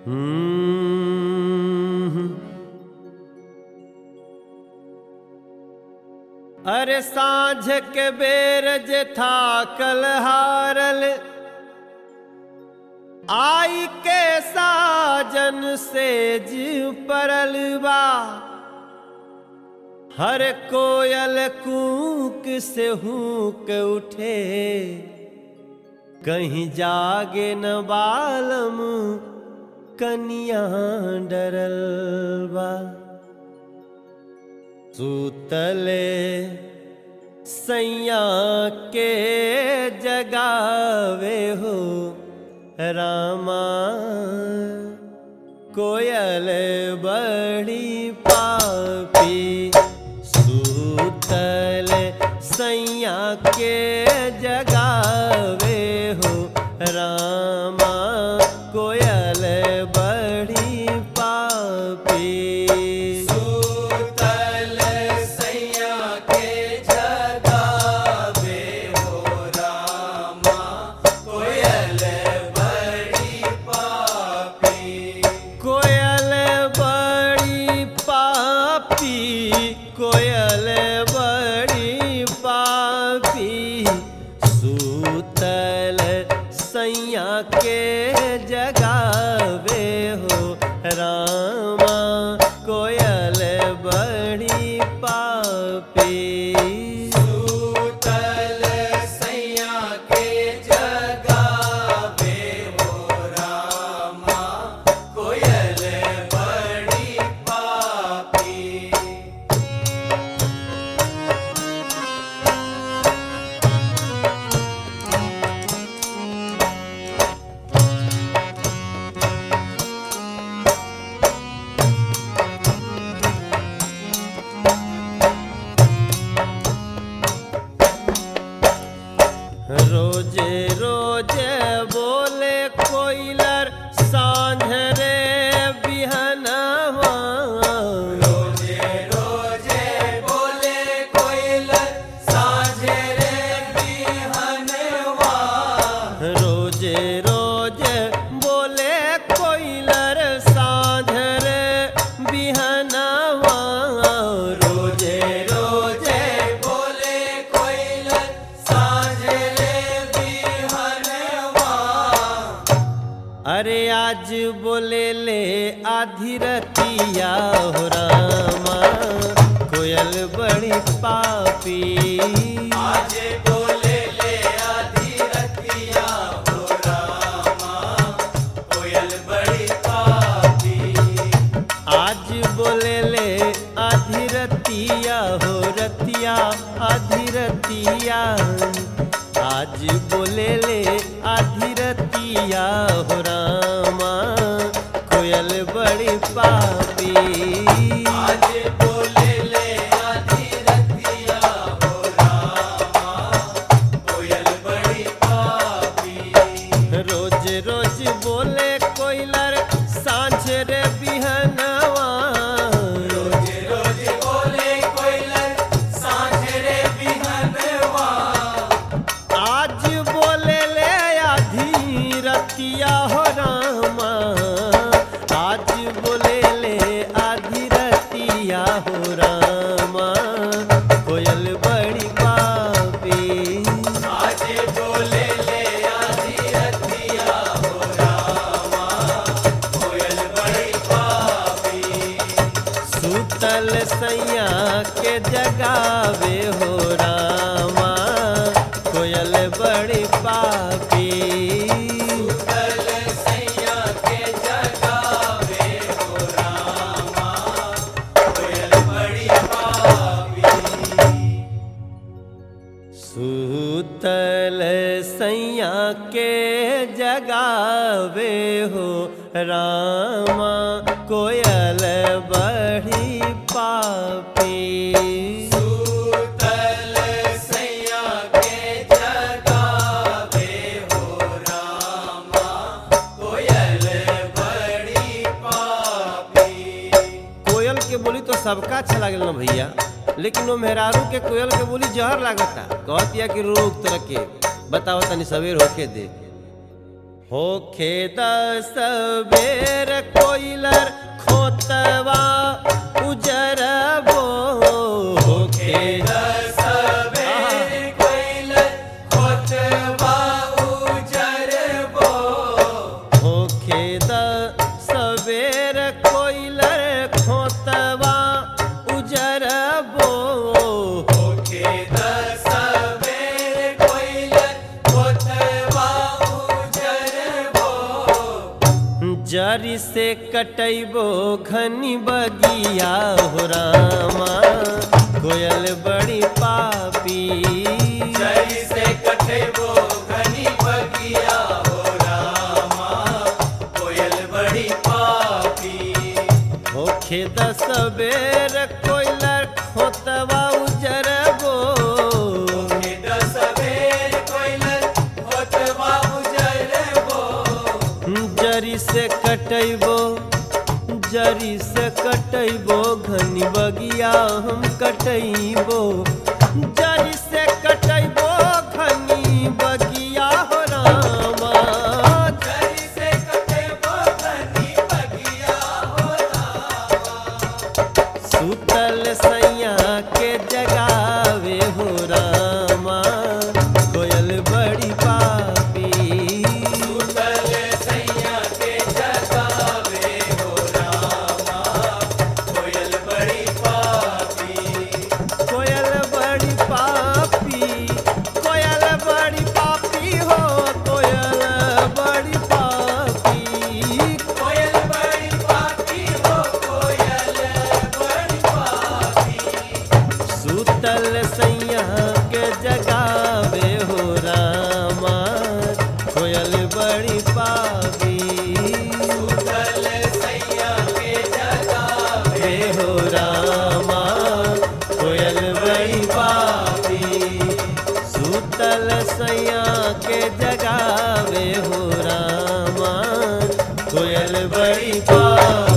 हम्म। अरे साँझ के बेर जे था कल हारल आई के साजन से जीव परल बा हर कोयल कूक से हूक उठे कहीं जागे न बालम कनिया डरल बा सूतले सैया के जगावे हो रामा कोयल बड़ी पापी सूतल सैया के जगावे हो रामा कोयल बड़ी पापी सूतल सैया के जगावे हो रामा कोयल बड़ी पापी कोयल बड़ी पापी कोयल बड़ी पापी सूतल सैया के जगावे हो रामा कोयल बड़ी पापी सूतल सैया के जगावे हो रामा कोयल बड़ी पापी रोजे रोजे बोले कोयलर सांझ रे बिहनवा रोजे रोजे बोले कोयलर साँझे रे बिहनवा रोजे रोजे बोले कोयलर सांझ रे बिहनवा रोजे रोजे बोले कोयलर साँझे रे बिहनवा अरे आज बोले ले आधी रतिया हो रामा कोयल बड़ी पापी आज बोले ले आधी रतिया हो रामा कोयल बड़ी पापी आज बोले ले आधी रतिया हो रतिया आधी रतिया आज बोले ले आधी रतिया हो रामा कोयल बड़ी पापी आज बोले ले आधी रतिया हो रामा कोयल बड़ी पापी रोज रोज बोले कोयलर सांझ रे बिहनवा रोज रोज बोले कोयलर साँझ रे बिहनवा आज बोले ले आधी रतिया हो रामा आज बोले ले आधी रतिया हो रामा कोयल बड़ी पापी आज बोले ले आधी रतिया हो रामा कोयल बड़ी पापी सूतल सैया के जगावे हो रामा कोयल बड़ी पापी कल सैया के जगावे हो रामा कोयल बड़ी पापी सूतल सैया के जगावे हो रामा कोयल बड़ी पापी सूतल सैया के जगावे हो रामा कोयल बड़ी पापी कोयल के बोली तो सबका अच्छा लागल ना भैया लेकिन वो मेहरारू के कोयल के बोली जहर लागता कहतिया कि रोक तरह के बताओ तनी सवेर होके दे होखे दस बेर कोइलर खोतवा उजरबो होखे दस बेर कोइल खोतवा उजरबो होखे दस बेर कोइलर खोतवा उजरबो होके दस बेर कोइल खोतवा उजरबो जरी से कटैबो घनी बगिया हो रामा कोयल बड़ी पापी जरी से कटेबो घनी बगिया हो रामा कोयल बड़ी पापी होखे दस बेर कोयलर खोतवा उजरबो होके दस बेर कोइल खोतवा उजरबो जरी से कटैबो जरी से कटैबो घनी बगिया हम कटैबो जरी से कटैबो घनी बगिया हो रामा जरी से कटेबो घनी बगिया हो सुतल सैया के जगावे हो रामा कोयल बड़ी पापी सुतल सैया के जगावे हो रामा कोयल बड़ी पापी कोयल बड़ी पापी कोयल बड़ी पापी हो कोयल बड़ी पापी कोयल बड़ी पापी हो कोयल बड़ी पापी सुतल सैया के जगावे हो रामा कोयल बड़ी पापी सुतल सैया के जगावे हे हो रामा कोयल बड़ी पापी सुतल सैया के जगावे हो रामा कोयल बड़ी पापी